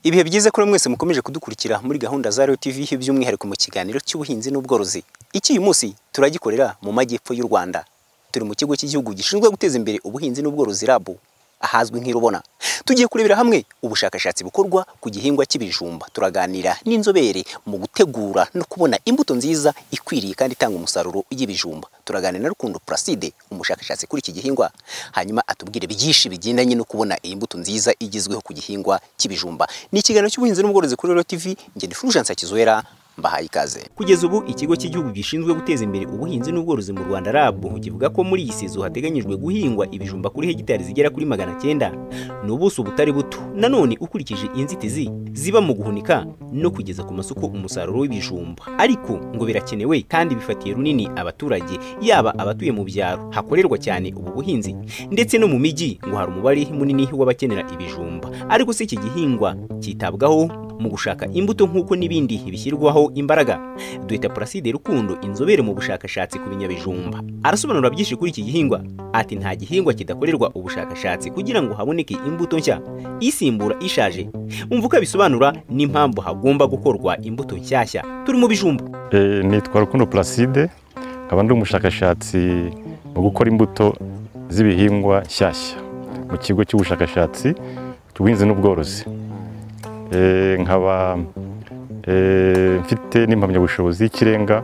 ibihe byiza kuri mwese mukomeje kudukurikira muri gahunda za Royal TV by'umwihariko mu kiganiro cy'ubuhinzi n'ubworozi iki uyu munsi turagikorera mu majyepfo y'u Rwanda turi mu kigo cy'igihugu gishinzwe guteza imbere ubuhinzi n'ubworozi RAB ahazwi nk'irubona tugiye kurebera hamwe ubushakashatsi bukorwa ku gihingwa cy'ibijumba turaganira n'inzobere mu gutegura no kubona imbuto nziza ikwiriye kandi itanga umusaruro y'ibijumba turaganira na Rukundo Placide umushakashatsi kuri iki gihingwa hanyuma atubwire byinshi bigendanye no kubona iyi mbuto nziza igezweho ku gihingwa cy'ibijumba ni ikiganiro cy'ubuhinzi n'ubworozi kuri Royal TV njye ni Fulgence Hakizwera mbahaye ikaze kugeza ubu ikigo cy'igihugu gishinzwe guteza imbere ubuhinzi n'ubworozi mu Rwanda RAB kivuga ko muri iyi sezo hateganyijwe guhingwa ibijumba kuri hegitari zigera kuri magana cyenda ni ubuso butari buto nanone ukurikije inzitizi ziba mu guhunika no kugeza ku masoko umusaruro w'ibijumba ariko ngo birakenewe kandi bifatiye runini abaturage yaba abatuye mu byaro hakorerwa cyane ubu buhinzi ndetse no mu mijyi ngo hari umubare munini w'abakenera ibijumba ariko se iki gihingwa cyitabwaho mu gushaka imbuto nk'uko n'ibindi bishyirwaho imbaraga duhita Placide Rukundo inzobere mu bushakashatsi ku binyabijumba arasobanura byinshi kuri iki gihingwa ati nta gihingwa kidakorerwa ubushakashatsi kugira ngo haboneke imbuto nshya isimbura ishaje umva uko abisobanura n'impamvu hagomba gukorwa imbuto nshyashya turi mu bijumba Eh, nitwa Rukundo Placide nkaba ndi umushakashatsi mu gukora imbuto z'ibihingwa nshyashya mu kigo cy'ubushakashatsi cy'ubuhinzi n'ubworozi Eh, nkaba eh, mfite n'impamyabushobozi y'ikirenga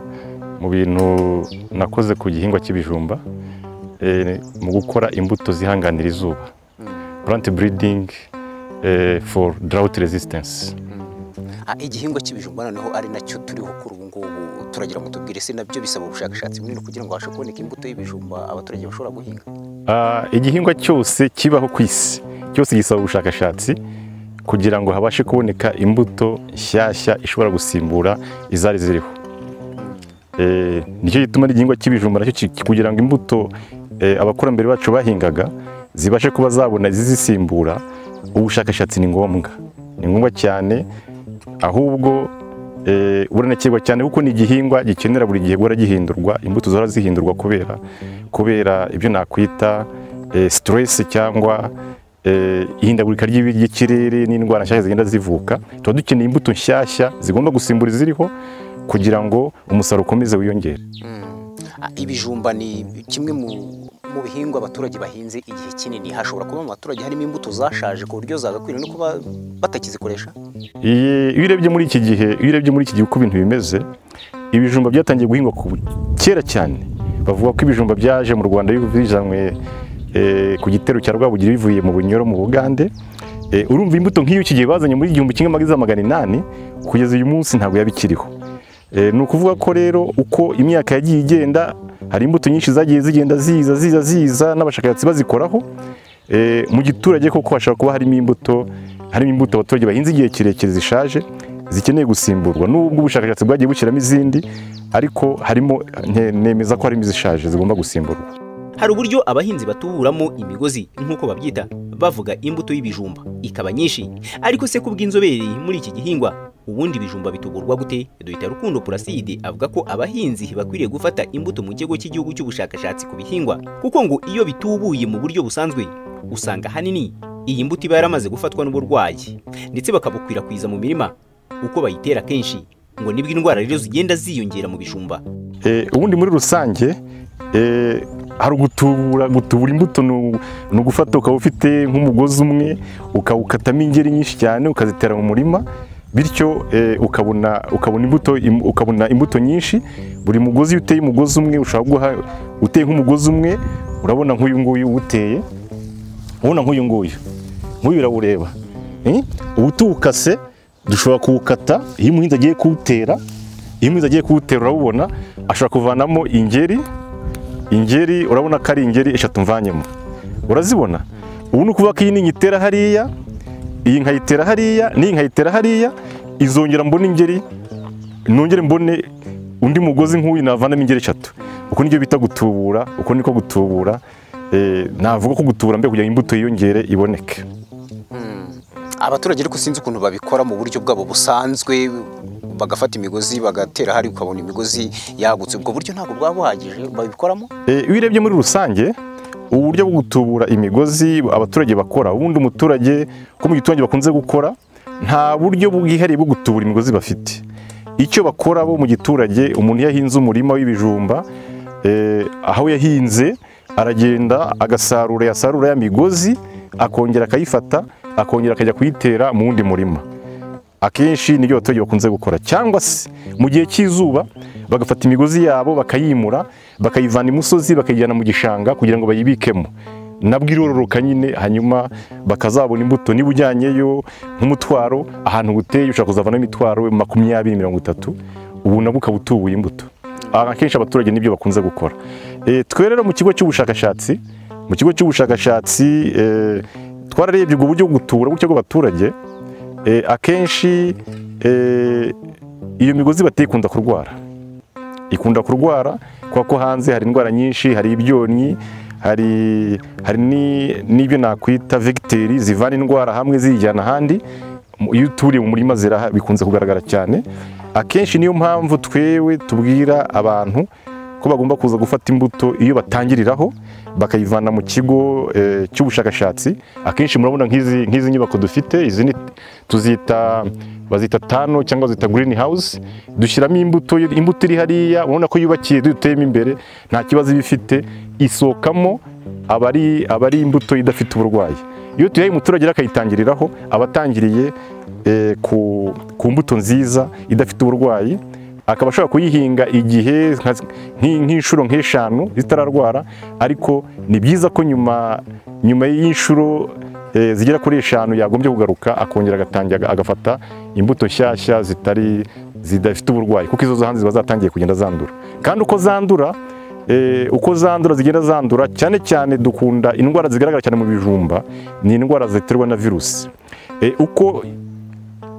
mu bintu nakoze ku gihingwa cy'ibijumba eh, mu gukora imbuto zihanganira izuba plant breeding eh, for drought resistance Ah, igihingwa cy'ibijumba noneho ari nacyo turiho kuri ubu ngubu turagira ngo tubwire se nabyo bisaba ubushakashatsi bunini kugira ngo habashe kuboneka imbuto y'ibijumba abaturage bashobora guhinga Ah, igihingwa cyose kibaho ku isi cyose gisaba ubushakashatsi kugira ngo habashe kuboneka imbuto nshyashya ishobora gusimbura izari ziriho Eh, nicyo gituma n'igihingwa cy'ibijumba nacyo ki- kugira ngo imbuto eh, abakurambere bacu bahingaga zibashe kuba zabona izisimbura ubushakashatsi ni ngombwa ni ngombwa cyane ahubwo eh, buranakirwa cyane kuko ni igihingwa gikenera buri gihe guhora gihindurwa imbuto zihora zihindurwa kubera kubera ibyo nakwita eh, stress cyangwa eh, ihindagurika ry'ibi- ry'ikirere n'indwara nshyashya zigenda zivuka tuba dukeneye imbuto nshyashya zigomba gusimbura iziriho kugira ngo umusaruro ukomeze wiyongere Ah, ibijumba ni kimwe mu mu bihingwa abaturage bahinze igihe kinini hashobora kuba mu baturage harimo imbuto zashaje ku buryo zagakwira no kuba batakizikoresha Iyi- iyo urebye muri iki gihe iyo urebye muri iki gihe uko ibintu bimeze ibijumba byatangiye guhingwa ku- kera cyane bavuga ko ibijumba byaje mu rwanda bizanywe eh, ku gitero cya rwabugiri bivuye mu bunyoro mu bugande Eh, urumva imbuto nk'iyo iki gihe bazanye muri igihumbi kimwe magana magana inani kugeza uyu munsi ntabwo yaba ikiriho Eh, ni ukuvuga ko rero uko imyaka yagiye igenda hari imbuto nyinshi zagiye zigenda ziza ziza ziza n'abashakashatsi bazikoraho Eh, mu giturage koko hashobora kuba harimo imbuto harimo imbuto abaturage bahinze igihe kirekire zishaje zikeneye gusimburwa nubwo ubushakashatsi bwagiye bushyiramo izindi ariko harimo nke- nemeza ko harimo izishaje zigomba gusimburwa hari uburyo abahinzi batuburamo imigozi nk'uko babyita bavuga imbuto y'ibijumba ikaba nyinshi ariko se kubw'inzobere muri iki gihingwa ubundi ibijumba bituburwa gute duhita rukundo Placide avuga ko abahinzi bakwiriye gufata imbuto mu kigo cy'igihugu cy'ubushakashatsi ku bihingwa kuko ngo iyo bitubuye mu buryo busanzwe usanga ahanini iyi mbuto iba yaramaze gufatwa n'uburwayi ndetse bakabukwirakwiza mu mirima uko bayitera kenshi ngo nibwo indwara rero zigenda ziyongera mu bijumba Eh, ubundi muri rusange Eh, hari ugutubura gutubura imbuto ni u- ni ugufata ukaba ufite nk'umugozi umwe ukawukatamo ingeri nyinshi cyane ukazitera mu murima bityo eh, ukabona ukabona imbuto im- ukabona imbuto nyinshi buri mugozi iyo uteye umugozi umwe ushobora guha uteye nk'umugozi umwe urabona nk'uyu nguyu uteye ubona nk'uyu nguyu nk'uyu urawureba Eh, uba utuwukase dushobora kuwukata iyo umuhinzi agiye kuwutera iyo umuhinzi agiye kuwutera urawubona ashobora kuvanamo ingeri ingeri urabona ko ari ingeri eshatu mvanyemo urazibona ubu ni ukuvuga ko iyi ni inyitera hariya iyi nkayitera hariya n'iyi nkayitera hariya izongera mbona ingeri nongere mbone undi mugozi nk'uyu navanamo ingeri eshatu uko nibyo bita gutubura uko niko gutubura Eh, navuga ko gutubura mbere kugira ngo imbuto yiyongere iboneke abaturage ariko sinzi ukuntu babikora mu buryo bwabo busanzwe bagafata imigozi bagatera hari ukabona imigozi yagutse ubwo buryo ntabwo bwaba buhagije babikoramo Eh, iyo urebye muri rusange uburyo bwo gutubura imigozi abaturage bakora ubundi umuturage ko mu giturage bakunze gukora nta buryo bwihariye bwo gutubura imigozi bafite icyo bakora bo mu giturage umuntu iyo ahinze umurima w'ibijumba eh, aho yahinze aragenda agasarura yasarura ya migozi akongera akayifata akongera akajya kuyitera mu wundi murima akenshi nibyo abaturage bakunze gukora cyangwa se mu gihe cy'izuba bagafata imigozi yabo bakayimura bakayivana imusozi bakayijyana mu gishanga kugira ngo bayibikemo nabwo irororoka nyine hanyuma bakazabona imbuto niba ujyanyeyo nk'umutwaro ahantu uteye ushobora kuzavanamo imitwaro makumyabiri mirongo itatu ubu nabwo ukaba utubuye imbuto Aha akenshi abaturage nibyo bakunze gukora Eh, twe rero mu kigo cy'ubushakashatsi mu kigo cy'ubushakashatsi eh, twararebye ubwo buryo bwo gutura gutya bw'abaturage Eh, akenshi eh, iyo migozi bateye ikunda kurwara ikunda kurwara kubera ko hanze hari indwara nyinshi hari ibyonnyi hari hari ni- n'ibyo nakwita vegiteri zivana indwara hamwe ziyijyana ahandi Mu- iyo uturiye mu murima ziraha bikunze kugaragara cyane akenshi niyo mpamvu twewe tubwira abantu ko bagomba kuza gufata imbuto iyo batangiriraho bakayivana mu kigo eh, cy'ubushakashatsi akenshi murabona nk'izi nk'izi nyubako dufite izi ni- tuzita bazita tano cyangwa bazita green house dushyiramo imbuto imbuto iri hariya urabona ko yubakiye duteyemo imbere nta kibazo iba ifite isohokamo abari abari imbuto idafite uburwayi iyo tuyaye umuturage rero akayitangiriraho aba atangiriye eh, ku, ku mbuto nziza idafite uburwayi akaba ashobora kuyihinga igihe nka- nk'i- nk'inshuro nk'eshanu zitararwara ariko ni byiza ko nyuma nyuma y'inshuro eh, zigera kuri eshanu yagombye kugaruka akongera agatangira aga- agafata imbuto nshyashya zitari zidafite uburwayi kuko izo zo hanze ziba zatangiye kugenda zandura kandi uko zandura eh, uko zandura zigenda zandura cyane cyane dukunda indwara zigaragara cyane mu bijumba ni indwara ziterwa na virusi Eh, uko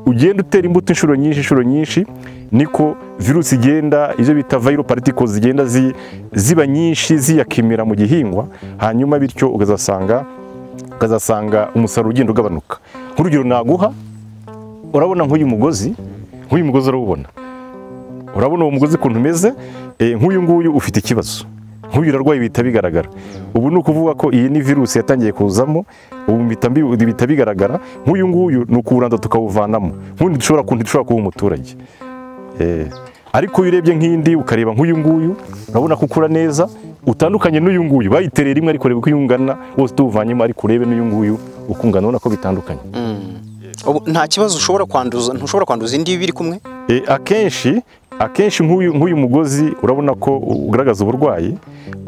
ugenda utera imbuto inshuro nyinshi inshuro nyinshi niko virusi igenda ibyo bita viral particles zigenda zi- ziba nyinshi ziyakimira mu gihingwa hanyuma bityo ukazasanga ukazasanga umusaruro ugenda ugabanuka nk'urugero naguha urabona nk'uyu mugozi nk'uyu mugozi urawubona urabona uwo mugozi ukuntu umeze eh, nk'uyu nguyu ufite ikibazo nk'uyu urarwaye bihita bigaragara ubu ni ukuvuga ko iyi ni virusi yatangiye kuzamo ubu bihita bi- bihita bigaragara nk'uyu nguyu ni ukuwuranza tukawuvanamo nk'undi dushobora ku- dushobora kuba umuturage Eh, ariko iyo urebye nk'indi ukareba nk'uyu nguyu urabona ko ukura neza utandukanye n'uyu nguyu bayitereye rimwe ariko ureba uko uyu ungana wose tuwuvanyemo ariko urebe n'uyu nguyu uko ungana ubona ko bitandukanye Ubu nta kibazo ushobora kwanduza ntushobora kwanduza indi biri kumwe E, akenshi akenshi nk'uyu nk'uyu mugozi urabona ko ugaragaza uburwayi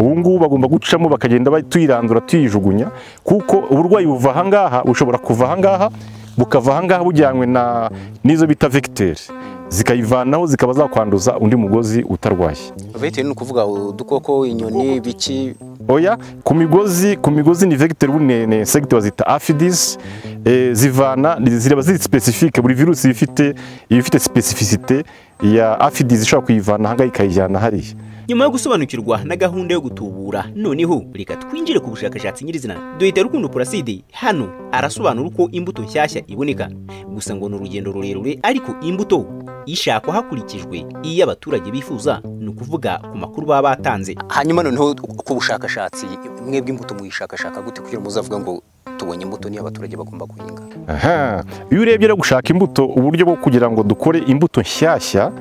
ubu ngubu bagomba gucamo bakagenda ba- tuyirandura tuyijugunya kuko uburwayi buva ahangaha bushobora kuva ahangaha bukava ahangaha bujyanywe na n'izo bita vekiteri zikayivanaho zikaba zakwanduza undi mugozi utarwaye bitewe ni ukuvuga udukoko inyoni biki oya ku migozi ku migozi ni vector bune ne insect bazita aphids eh, zivana zireba ziri specifique buri virusi ifite ifite specificité ya aphids ishobora kuyivana hanga ikayijyana hariya nyuma yo gusobanukirwa na gahunda yo gutubura noneho reka twinjire ku bushakashatsi nyirizina duhita rukundo puraside hano arasobanura uko imbuto nshyashya iboneka gusa ngo ni urugendo rurerure ariko imbuto ishakwa hakurikijwe iyo abaturage bifuza ni ukuvuga ku makuru baba batanze hanyuma noneho ku bushakashatsi mwebwe imbuto muyishakashaka gute kugira ngo muzavuga ngo tubonye imbuto niyo abaturage bagomba guhinga Aha. iyo urebye rero gushaka imbuto uburyo bwo kugira ngo dukore imbuto nshyashya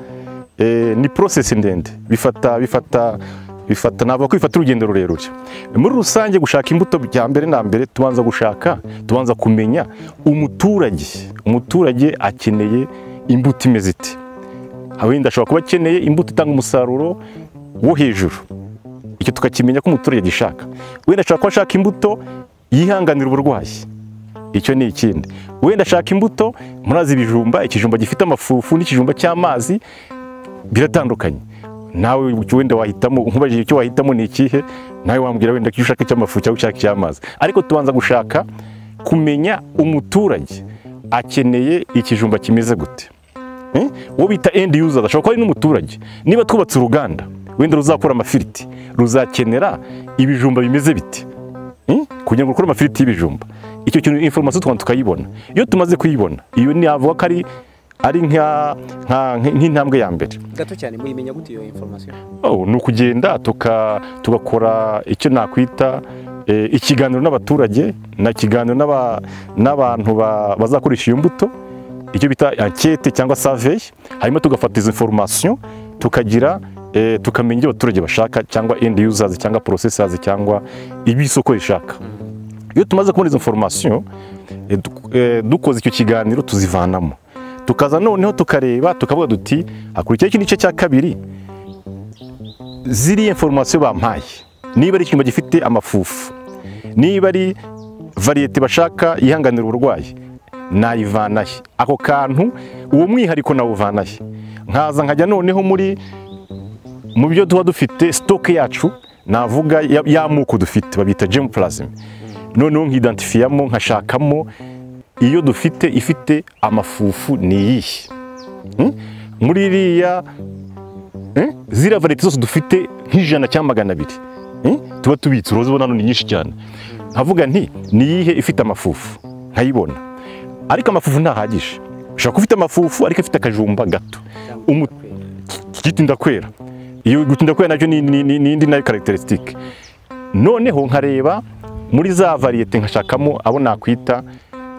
eh, ni process ndende bifata bifata bifata navuga ko bifata urugendo rurerure muri rusange gushaka imbuto bya mbere na mbere tubanza gushaka tubanza kumenya umuturage umuturage akeneye imbuto imeze iti wenda ashobora kuba akeneye imbuto itanga umusaruro wo hejuru icyo tukakimenya ko umuturage agishaka wenda ashobora kuba ashaka imbuto yihanganira uburwayi icyo ni ikindi wenda ashaka imbuto murazi ibijumba ikijumba gifite amafufu n'ikijumba cy'amazi biratandukanye nawe wenda wahitamo nkubajije icyo wahitamo ni ikihe nawe wambwira wenda icyo ushaka icy'amafu cyangwa ushaka icy'amazi ariko tubanza gushaka kumenya umuturage akeneye ikijumba kimeze gute Eh? uwo bita end user ashobora kuba ari n'umuturage niba twubatse uruganda wenda ruzakora amafiriti ruzakenera ibijumba bimeze bite Eh? kugira ngo rukore amafiriti y'ibijumba icyo kintu information twantu tukayibona iyo tumaze kuyibona iyo ni avuga ko ari ari nka nka- nk'intambwe ya mbere gato cyane muyimenya gute iyo information Oh, ni ukugenda tuka- tugakora icyo nakwita eh, ikiganiro n'abaturage na ikiganiro n'aba- n'abantu ba- bazakoresha iyo mbuto icyo bita ankete cyangwa survey hanyuma tugafata izo information tukagira eh, tukamenya ibyo abaturage bashaka cyangwa end users cyangwa processors cyangwa ibyo isoko rishaka iyo tumaze kubona izo information eh, duk- eh, dukoze icyo kiganiro tuzivanamo tukaza noneho tukareba tukavuga duti hakurikiyeho iki gice cya kabiri ziriya informasiyo bampaye niba ari icyuma gifite amafufu niba ari variyete bashaka yihanganira uburwayi nayivanahe ako kantu uwo mwihariko nawuvanahe nkaza nkajya noneho muri mu byo tuba dufite sitoke yacu navuga ya- y'amoko dufite babita gemupurasime noneho nkidentifiyamo nkashakamo iyo dufite ifite amafufu ni iyihe Hmm? muri iriya Eh? ziriya variyete zose dufite nk'ijana cyangwa magana abiri Eh? tuba tubitse uruzi ubona hano ni nyinshi cyane nkavuga nti ni iyihe ifite amafufu nkayibona ariko amafufu ntahagije ushobora kuba ufite amafufu ariko afite akajumba gato Umu- gitinda kwera iyo gutinda kwera nacyo ni ni- ni- ni indi nayo karacterisitike noneho nkareba muri za variyete nkashakamo abo nakwita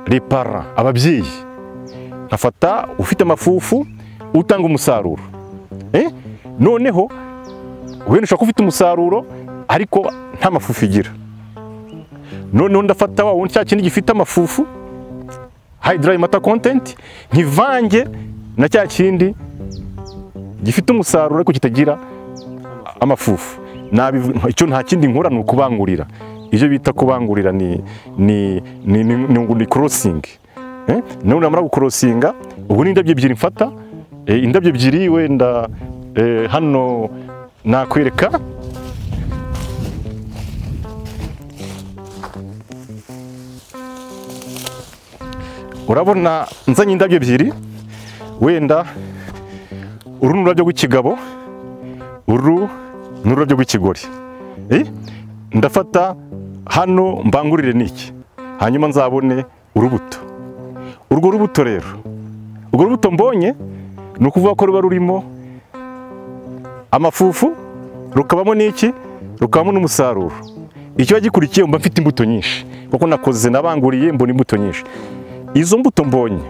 repara ababyeyi nkafata ufite amafufu utanga umusaruro Eh? noneho wenda ushobora kuba ufite umusaruro ariko nta mafufu igira noneho ndafata wa wundi cya kindi gifite amafufu hayidarayi mata kontenti nkivange na cya kindi gifite umusaruro ariko kitagira amafufu Nabivu- icyo nta kindi nkora ni ukubangurira ibyo bita kubangurira ni ni ni ni, ni, ni korosingi eh? nawe namara gukorosinga ubu ni indabyo ebyiri mfata eh, indabyo ebyiri wenda eh, hano nakwereka urabona nzanye indabyo ebyiri wenda uru ni ururabyo rw'ikigabo uru ni ururabyo rw'ikigori Eh? ndafata hano mbangurire niki hanyuma nzabone urubuto urwo rubuto rero urwo rubuto mbonye ni ukuvuga ko ruba rurimo amafufu rukabamo n'iki rukabamo n'umusaruro ikiba gikurikiye mba mfite imbuto nyinshi kuko nakoze nabanguriye mbona imbuto nyinshi izo mbuto mbonye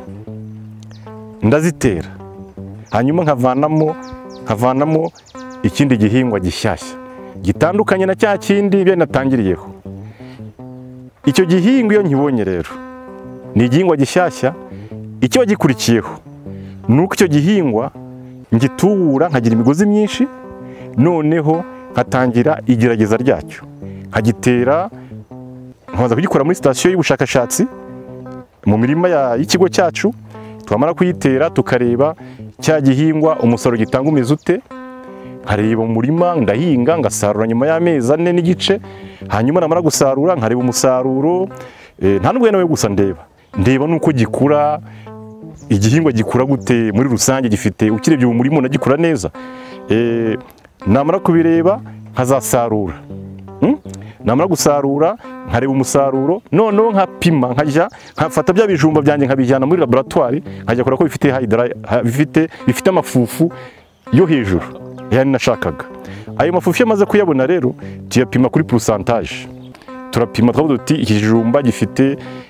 ndazitera hanyuma nkavanamo nkavanamo ikindi gihingwa gishyashya gitandukanye na cya kindi bene natangiriyeho icyo gihingwa iyo nkibonye rero ni igihingwa gishyashya ikiba gikurikiyeho ni uko icyo gihingwa ngitubura nkagira imigozi myinshi noneho nkatangira igerageza ryacyo nkagitera nkabanza kugikora muri sitasiyo y'ubushakashatsi mu mirima ya- y'ikigo cyacu twamara kuyitera tukareba cya gihingwa umusaruro gitanga umeze ute nkareba umurima ndahinga ngasarura nyuma y'amezi ane n'igice hanyuma namara gusarura nkareba umusaruro eh, nta n'ubwo nawe gusa ndeba ndeba n'uko gikura igihingwa gikura gute muri rusange gifite ukirebye uwo murima unagikura neza Eh, namara kubireba nkazasarura Hmm? namara gusarura nkareba umusaruro noneho nkapima nkajya nkafata bya bijumba byanjye nkabijyana muri laboratwari nkajya kureba ko bifite hydra- ha- bifite bifite amafufu yo hejuru yani nashakaga ayo mafufu iyo amaze kuyabona rero tuyapima kuri pourcentage turapima twavuga tuti ikijumba gifite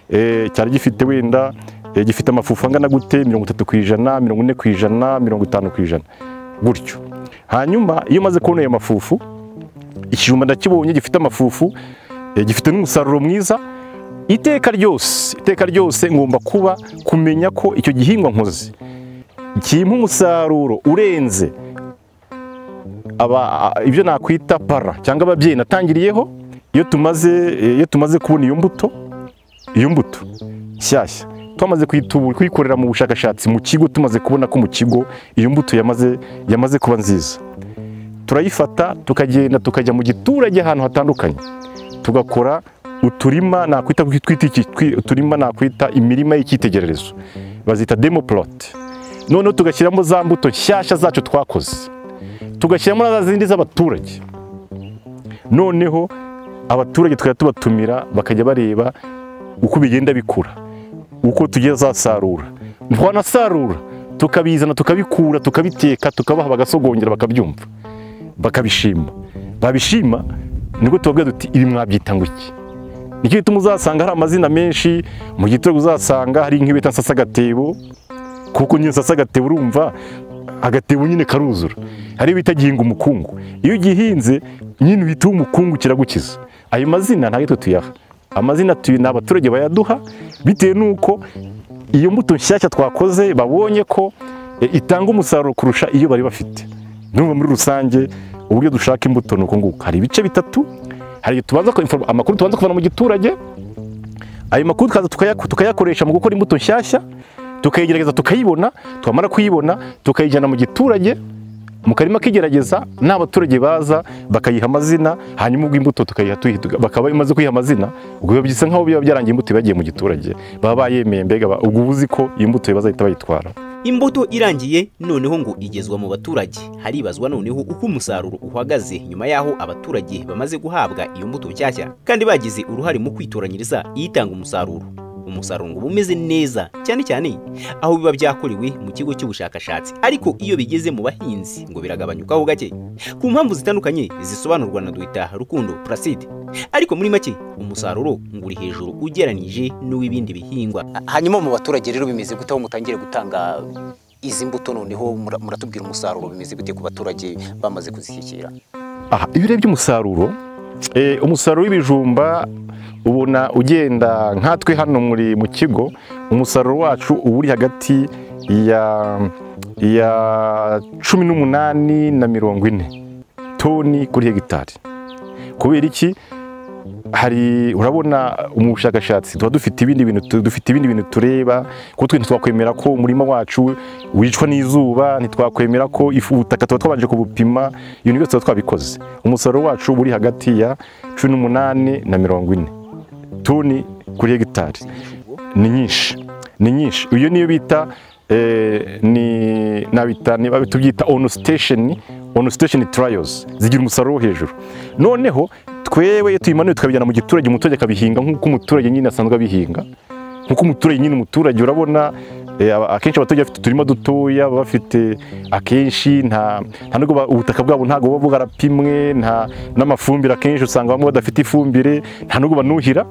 eh, cyari gifite wenda eh, gifite amafufu angana gute mirongo itatu ku ijana mirongo ine ku ijana mirongo itanu ku ijana gutyo hanyuma iyo umaze kubona ayo mafufu ikijumba ndakibonye gifite amafufu eh, gifite n'umusaruro mwiza iteka ryose iteka ryose ngomba kuba kumenya ko icyo gihingwa nkoze kimpa umusaruro urenze aba ibyo nakwita para cyangwa ababyeyi natangiriyeho iyo tumaze iyo tumaze kubona iyo mbuto iyo mbuto nshyashya twamaze kuyitu- kuyikorera mu bushakashatsi mu kigo tumaze kubona ko mu kigo iyo mbuto yamaze yamaze kuba nziza turayifata tukagenda tukajya mu giturage ahantu hatandukanye tugakora uturima nakwita twita iki- twi- uturima nakwita imirima y'icyitegererezo bazita demo plot noneho tugashyiramo za mbuto nshyashya zacu twakoze tugashyiramo na za zindi z'abaturage noneho abaturage tukajya tubatumira bakajya bareba uko bigenda bikura uko tugiye zasarura twanasarura tukabizana tukabikura tukabiteka tukabaha bagasogongera bakabyumva bakabishima babishima nibwo tubabwira duti ibi mwabyita ngo iki nicyo gituma uzasanga hari amazina menshi mu gitego uzasanga hari nk'ibita nsasagatebo kuko nyine nsasagatebo urumva agatebo nyine karuzura hari ibita gihinga umukungu iyo ugihinze nyine uhita uba umukungu kiragukiza ayo mazina ntabwo twe tuyaha amazina tuyi ni abaturage bayaduha bitewe n'uko iyo mbuto nshyashya twakoze babonye ko eh, itanga umusaruro kurusha iyo bari bafite ndumva muri rusange uburyo dushaka imbuto ni uku nguku hari ibice bitatu hari igihe tubanza ku- inform- amakuru tubanza kuvana mu giturage ayo makuru tukaza tukaya- tukayakoresha mu gukora imbuto nshyashya tukayigerageza tukayibona twamara kuyibona tukayijyana mu giturage mu karima k'igerageza n'abaturage baza bakayiha amazina hanyuma ubwo imbuto tukayiha tuyiha tuga- bakaba imaze kuyiha amazina ubwo biba bisa nkaho biba byarangiye imbuto iba yagiye mu giturage baba bayemeye mbega ba- ubwo uba uzi ko iyi mbuto baza bahita bayitwara imbuto irangiye noneho ngo igezwa mu baturage haribazwa noneho uko umusaruro uhagaze nyuma y'aho abaturage bamaze guhabwa iyo mbuto nshyashya kandi bagize uruhare mu kwitoranyiriza iyitanga umusaruro umusaruro ngo uba umeze neza cyane cyane aho biba byakorewe mu kigo cy'ubushakashatsi ariko iyo bigeze mu bahinzi ngo biragabanyukaho gake ku mpamvu zitandukanye zisobanurwa na Dr rukundo placide ariko muri make umusaruro ngo uri hejuru ugeranije n'uw'ibindi bihingwa hanyuma mu baturage rero bimeze gute aho mutangire gutanga izi mbuto noneho mura- muratubwira umusaruro bimeze gute ku baturage bamaze kuzishyikira aha iyo urebye umusaruro eh, umusaruro w'ibijumba ubona ugenda nkatwe hano muri mu kigo umusaruro wacu uba uri hagati ya ya cumi n'umunani na mirongo ine toni kuri hegitari kubera iki hari urabona mu bushakashatsi tuba dufite ibindi bintu tu- dufite ibindi bintu tureba kuko twe ntitwakwemera ko umurima wacu wicwa n'izuba ntitwakwemera ko ifu ubutaka tuba twabanje kubupima ibintu byose tuba twabikoze umusaruro wacu uri hagati ya cumi n'umunani na mirongo ine toni kuri hegitari ni nyinshi ni nyinshi iyo niyo bita eh, ni nabita niba tubyita on station on station trials zigira umusaruro wo hejuru noneho twewe iyo tuyimanuye tukabijyana mu giturage umuturage akabihinga nk'uko umuturage nyine asanzwe abihinga nk'uko umuturage nyine umuturage urabona eh, aba- akenshi abaturage bafite uturima dutoya baba bafite akenshi nta nta nubwo ba- ubutaka bwabo ntabwo buba bwarapimwe nta n'amafumbire akenshi usanga bamwe badafite ifumbire nta nubwo banuhira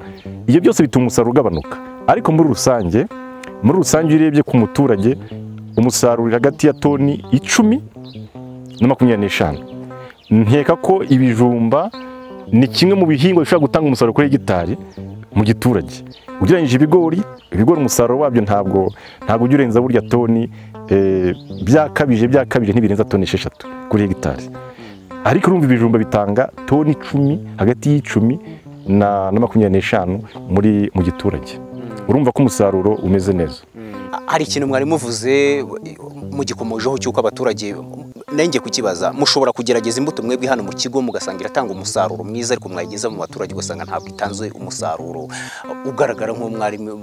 ibyo byose bituma umusaruro ugabanuka ariko muri rusange muri rusange iyo urebye ku muturage umusaruro uri hagati ya toni icumi na makumyabiri n'eshanu nkeka ko ibijumba ni kimwe mu bihingwa bishobora gutanga umusaruro kuri hegitari mu giturage ugereranyije ibigori ibigori umusaruro wabyo ntabwo ntabwo ujya urenza burya toni eh, byakabije byakabije ntibirenza toni esheshatu kuri hegitari ariko urumva ibijumba bitanga toni icumi hagati y'icumi na, na makumyabiri n'eshanu muri mu giturage urumva ko umusaruro umeze neza hari ikintu mwari muvuze mugikomojeho cy'uko abaturage nanjye kukibaza mushobora kugerageza imbuto mwebwe hano mu kigo mugasanga iratanga umusaruro mwiza ariko mwayigeza mu baturage ugasanga ntabwo itanze umusaruro ugaragara nk'uwo mwari mu-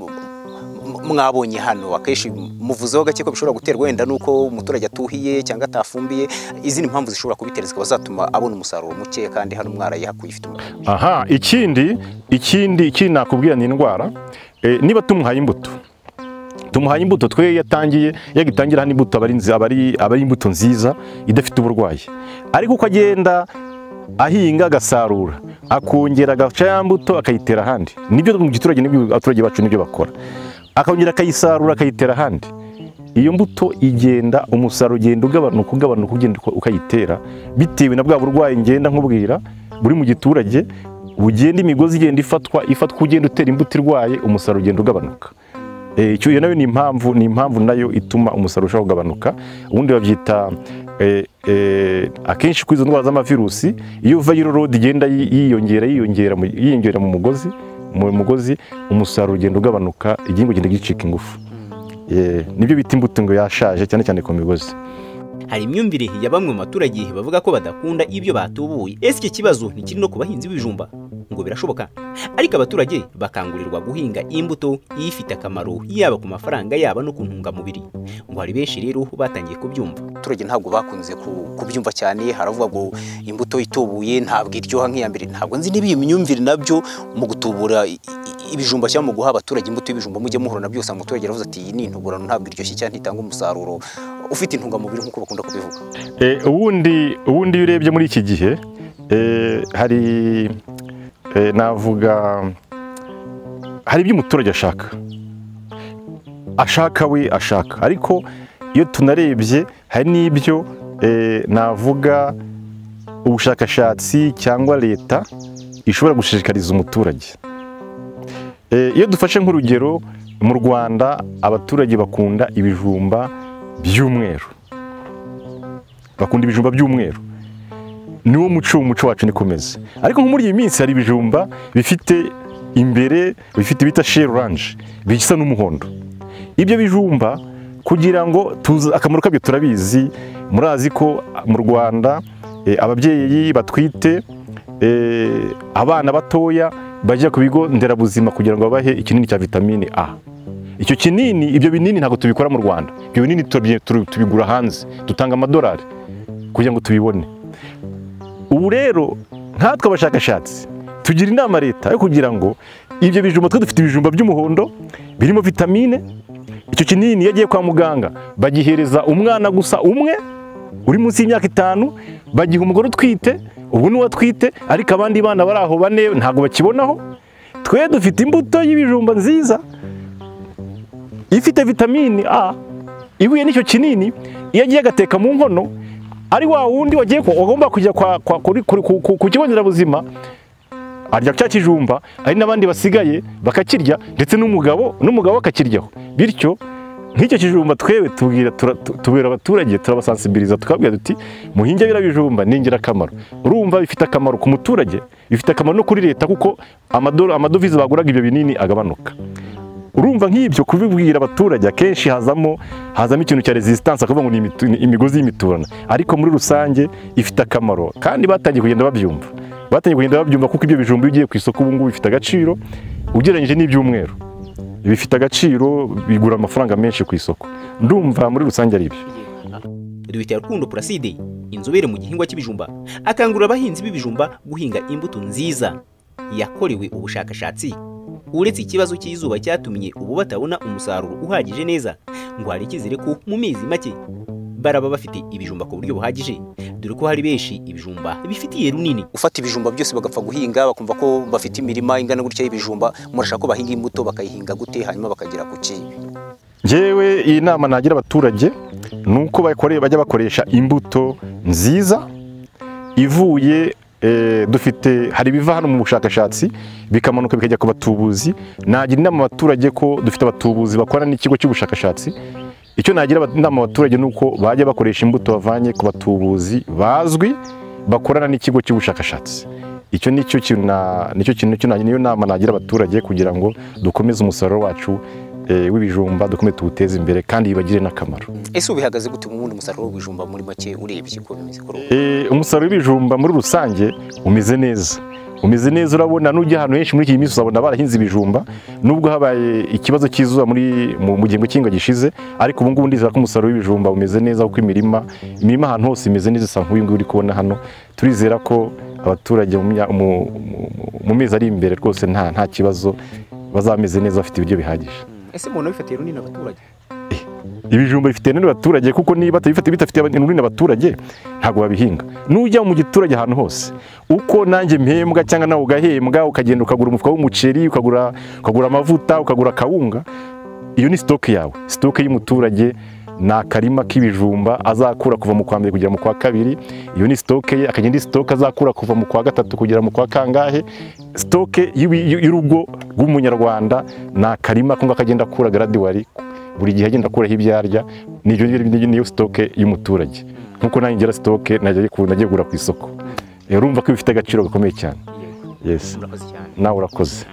mu- mwabonye hano akenshi muvuzeho gake ko bishobora guterwa wenda n'uko umuturage atuhiye cyangwa atafumbiye izindi mpamvu zishobora kubitera zikaba zatuma abona umusaruro muke kandi hano mwarayihakuye ifite umusaruro aha ikindi ikindi ikindi nakubwira ni indwara Eh, niba tumuhaye imbuto tumuhaye imbuto twe yatangiye yagitangira hano imbuto aba ari nzi- aba ari- aba ari imbuto nziza idafite uburwayi ariko uko agenda ahinga agasarura akongera agaca ya mbuto akayitera ahandi nibyo mu giturage nibyo abaturage bacu nibyo bakora akongera akayisarura akayitera ahandi iyo mbuto igenda umusaruro ugenda ugabanuka ugabanuka ugenda uko- ukayitera bitewe na bwa burwayi ngenda nkubwira buri mu giturage ugenda imigozi igenda ifatwa ifatwa ugenda utera imbuto irwaye umusaruro ugenda ugabanuka Eh, icyo iyo nayo ni impamvu ni impamvu nayo ituma umusaruro ushobora kugabanuka ubundi babyita eh, eh, akenshi kuri izo ndwara z'amavirusi iyo viral load igenda yi- yiyongera yiyongera mu- yiyongera mu mugozi mu mugozi umusaruro ugenda ugabanuka igihingwa kigenda gicika ingufu Eh, nibyo bita imbuto ngo yashaje cyane cyane ku migozi hari imyumvire ya bamwe mu baturage bavuga ko badakunda ibyo batubuye ese iki kibazo ntikiri no ku bahinzi b'ibijumba ngo birashoboka ariko abaturage bakangurirwa guhinga imbuto ifite akamaro yaba ku mafaranga yaba no ku ntungamubiri ngo hari benshi rero batangiye kubyumva abaturage ntabwo bakunze ku- kubyumva cyane haravuga ngo imbuto itubuye ntabwo iryoha nk'iya mbere ntabwo nzi niba iyi myumvire nabyo mu gutubura i- i- ibijumba cyangwa mu guha abaturage imbuto y'ibijumba mujye muhura na byose umuturage aravuze ati iyi ni intuburano ntabwo iryoshye cyane itanga umusaruro ufite intungamubiri nk'uko bakunda kubivuga Eh, ubundi ubundi iyo urebye muri iki gihe eh, hari eh, navuga hari ibyo umuturage ashaka ashaka we ashaka ariko iyo tunarebye hari n'ibyo eh, navuga ubushakashatsi cyangwa leta ishobora gushishikariza umuturage Eh, iyo dufashe nk'urugero mu rwanda abaturage bakunda ibijumba by'umweru bakunda ibijumba by'umweru niwo muco umuco wacu niko umeze ariko nko muri iyi minsi hari ibijumba bifite imbere bifite bita sheri oranje bisa n'umuhondo ibyo bijumba kugira ngo tuzi akamaro kabyo turabizi murazi ko mu rwanda eh, ababyeyi batwite eh, abana batoya bajya ku bigo nderabuzima kugira ngo babahe ikinini cya vitamine a icyo kinini ibyo binini ntabwo tubikora mu rwanda ibyo binini turabye- turi- tubigura hanze dutanga amadolari kugira ngo tubibone ubu rero nkatwe abashakashatsi tugira inama leta yo kugira ngo ibyo bijumba twe dufite ibijumba by'umuhondo birimo vitamine icyo kinini iyo agiye kwa muganga bagihereza umwana gusa umwe uri munsi y'imyaka itanu bagiha umugore utwite ubwo niwe atwite ariko abandi bana bari aho bane ntabwo bakibonaho twe dufite imbuto y'ibijumba nziza ifite vitamine A ibuye n'icyo kinini iyo agiye agateka mu nkono ari wa wundi wagiye ku- wagomba kujya kwa, kwa, kuri, kuri, ku, ku, ku kigo nderabuzima arya cya kijumba ari n'abandi basigaye bakakirya ndetse n'umugabo n'umugabo akakiryaho bityo nk'icyo kijumba twebwe tubwira tura- tu- tubera abaturage turabasansibiliza tukababwira duti muhinge biriya bijumba ni ingirakamaro urumva bifite akamaro ku muturage bifite akamaro no kuri leta kuko amadoro- amadovize baguraga ibyo binini agabanuka urumva nk'ibyo kubibwira abaturage akenshi hazamo hazamo ikintu cya resistance akavuga ngo ni imitu- ni imigozi y'imiturana ariko muri rusange ifite akamaro kandi batangiye kugenda babyumva batangiye kugenda babyumva kuko ibyo bijumba iyo ugiye ku isoko ubu ngubu bifite agaciro ugereranyije n'ibyumweru bifite agaciro bigura amafaranga menshi ku isoko ndumva muri rusange ari ibyo Dr Rukundo Placide inzobere mu gihingwa cy'ibijumba akangurira abahinzi b'ibijumba guhinga imbuto nziza yakorewe ubushakashatsi uretse ikibazo cy'izuba cyatumye ubu batabona umusaruro uhagije neza ngo hari icyizere ko mu mezi make baraba bafite ibijumba ku buryo buhagije dore ko hari benshi ibijumba bifitiye runini ufata ibijumba byose bagapfa guhinga bakumva ko bafite imirima ingana gutya y'ibijumba murashaka ko bahinga imbuto bakayihinga gute hanyuma bakagera ku ki Njyewe iyi nama nagira abaturage ni uko bakore- bajya bakoresha imbuto nziza ivuye eh, dufite hari ibiva hano mu bushakashatsi bikamanuka bikajya ku batubuzi nagira inama abaturage ko dufite abatubuzi bakorana n'ikigo cy'ubushakashatsi icyo nagira aba- inama abaturage ni uko bajya bakoresha imbuto bavanye ku batubuzi bazwi bakorana n'ikigo cy'ubushakashatsi icyo ni cyo kintu na- nicyo kintu nicyo na- niyo nama nagira abaturage kugira ngo dukomeze umusaruro wacu eh, w'ibijumba dukomeze tuwuteze imbere kandi bibagire n'akamaro ese ubihagaze gute mu wundi musaruro w'ibijumba muri make urebye uko bimeze kuri ubu Eh, umusaruro w'ibijumba muri rusange umeze neza umeze neza urabona n'ujya ahantu henshi muri iyi minsi uzabona barahinze ibijumba nubwo habaye ikibazo cy'izuba muri mu mu gihembwe cy'ihinga gishize ariko ubu ngubu ndizera ko umusaruro w'ibijumba umeze neza kuko imirima imirima ahantu hose imeze neza isa nk'uyu nguyu uri kubona hano turizera ko abaturage mu mya- mu- mu- mu- mu mezi ari imbere rwose nta nta kibazo bazameze neza bafite ibiryo bihagije ese mubona bifatiye runini abaturage ibijumba bifite runini abaturage kuko niba batabifite bidafitiye runini abaturage ntabwo babihinga n'ujya mu giturage ahantu hose uko nanjye mpembwa cyangwa nawe ugahembwa ukagenda ukagura umufuka w'umuceri ukagura ukagura amavuta ukagura akawunga iyo ni sitoke yawe sitoke y'umuturage ni akarima k'ibijumba azakura kuva mu kwa mbere kugera mu kwa kabiri iyo ni sitoke ye akagenda sitoke azakura kuva mu kwa gatatu kugera mu kwa kangahe sitoke y'ibi- y'urugo rw'umunyarwanda ni akarima ko akagenda akura garadiwari buri gihe agenda akuraho ibyo arya niyo niyo sitoke y'umuturage nkuko nanjye ngira sitoke najya yiku- najya gura ku isoko rero urumva ko bifite agaciro gakomeye cyane yes murakoze cyane nawe urakoze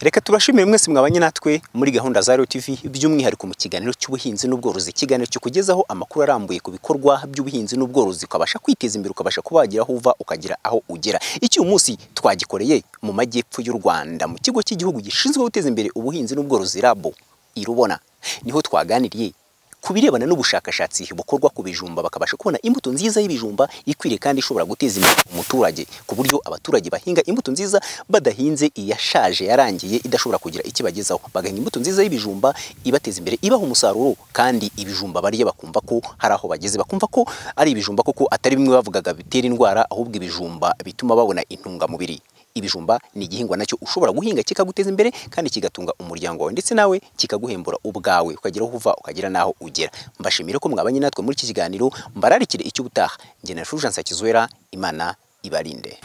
reka tubashimire mwese mwabanye natwe muri gahunda za TV by'umwihariko mu kiganiro cy'ubuhinzi n'ubworozi ikiganiro kikugezaho amakuru arambuye ku bikorwa by'ubuhinzi n'ubworozi ukabasha kwiteza imbere ukabasha kuba wagira aho uva ukagira aho ugera iki uyu munsi twagikoreye mu majyepfo y'u Rwanda mu kigo cy'igihugu gishinzwe guteza imbere ubuhinzi n'ubworozi rabo irubona niho twaganiriye ku birebana n'ubushakashatsi bukorwa ku bijumba bakabasha kubona imbuto nziza y'ibijumba ikwiriye kandi ishobora guteza imbere umuturage ku buryo abaturage bahinga imbuto nziza badahinze iyashaje yarangiye idashobora kugira ikibagezaho bagahinga imbuto nziza y'ibijumba ibateza imbere ibaha umusaruro kandi ibijumba barya bakumva ko hari aho bageze bakumva ko ari ibijumba koko atari bimwe bavugaga bitera indwara ahubwo ibijumba bituma babona intungamubiri ibijumba ni igihingwa nacyo ushobora guhinga kikaguteza imbere kandi kigatunga umuryango wawe ndetse nawe kikaguhembura ubwawe ukagira aho uva ukagira n'aho ugera mbashimire ko mwabanye natwe muri iki kiganiro mbararikire icyo ubutaha njye na Fulgence Hakizwera imana ibarinde